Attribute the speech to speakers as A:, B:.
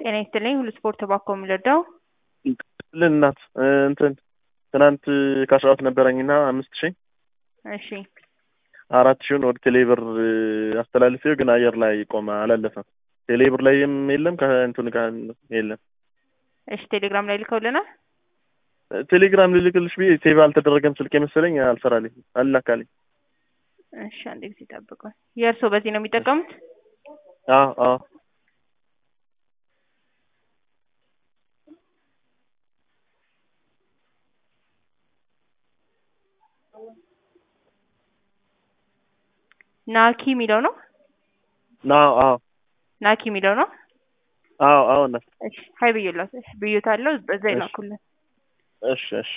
A: ጤና ይስጥልኝ ሁሉ ስፖርት ባኮ የሚረዳው
B: ልን እናት እንትን ትናንት ከአስራት ነበረኝና አምስት ሺህ
A: እሺ
B: አራት ሺውን ወደ ቴሌብር አስተላልፌው ግን አየር ላይ ቆመ፣ አላለፈም። ቴሌብር ላይም የለም ከእንትን ጋር የለም።
A: እሺ ቴሌግራም ላይ ልከውልናል።
B: ቴሌግራም ልልክልሽ ብዬ ሴቭ አልተደረገም ስልክ መሰለኝ አልሰራልኝ አልላካልኝ።
A: እሺ አንድ ጊዜ ጠብቁኝ። የእርስዎ በዚህ ነው የሚጠቀሙት?
B: አዎ አዎ
A: ናኪ የሚለው ነው።
B: ና አዎ
A: ናኪ የሚለው ነው።
B: አዎ አዎ እናት
A: እሺ ሀይ ብዬላት ብዬታለሁ። በዛ ይላኩልን።
B: እሺ እሺ